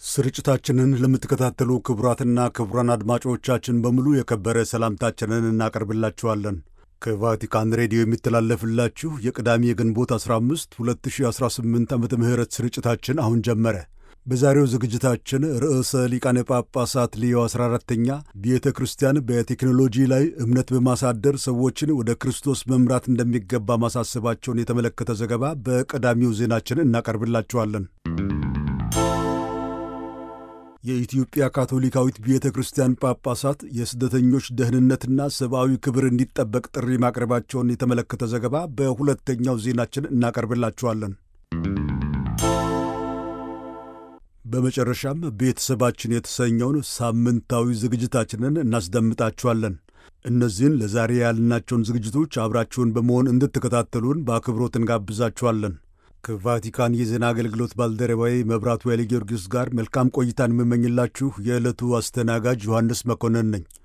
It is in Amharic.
ስርጭታችንን ለምትከታተሉ ክቡራትና ክቡራን አድማጮቻችን በሙሉ የከበረ ሰላምታችንን እናቀርብላችኋለን። ከቫቲካን ሬዲዮ የሚተላለፍላችሁ የቅዳሜ የግንቦት 15 2018 ዓመተ ምህረት ስርጭታችን አሁን ጀመረ። በዛሬው ዝግጅታችን ርዕሰ ሊቃነ ጳጳሳት ሊዮ 14ተኛ ቤተ ክርስቲያን በቴክኖሎጂ ላይ እምነት በማሳደር ሰዎችን ወደ ክርስቶስ መምራት እንደሚገባ ማሳሰባቸውን የተመለከተ ዘገባ በቀዳሚው ዜናችን እናቀርብላችኋለን። የኢትዮጵያ ካቶሊካዊት ቤተ ክርስቲያን ጳጳሳት የስደተኞች ደህንነትና ሰብአዊ ክብር እንዲጠበቅ ጥሪ ማቅረባቸውን የተመለከተ ዘገባ በሁለተኛው ዜናችን እናቀርብላችኋለን። በመጨረሻም ቤተሰባችን የተሰኘውን ሳምንታዊ ዝግጅታችንን እናስደምጣችኋለን። እነዚህን ለዛሬ ያልናቸውን ዝግጅቶች አብራችሁን በመሆን እንድትከታተሉን በአክብሮት እንጋብዛችኋለን። ከቫቲካን የዜና አገልግሎት ባልደረባዊ መብራቱ ኃይለ ጊዮርጊስ ጋር መልካም ቆይታን የምመኝላችሁ የዕለቱ አስተናጋጅ ዮሐንስ መኮንን ነኝ።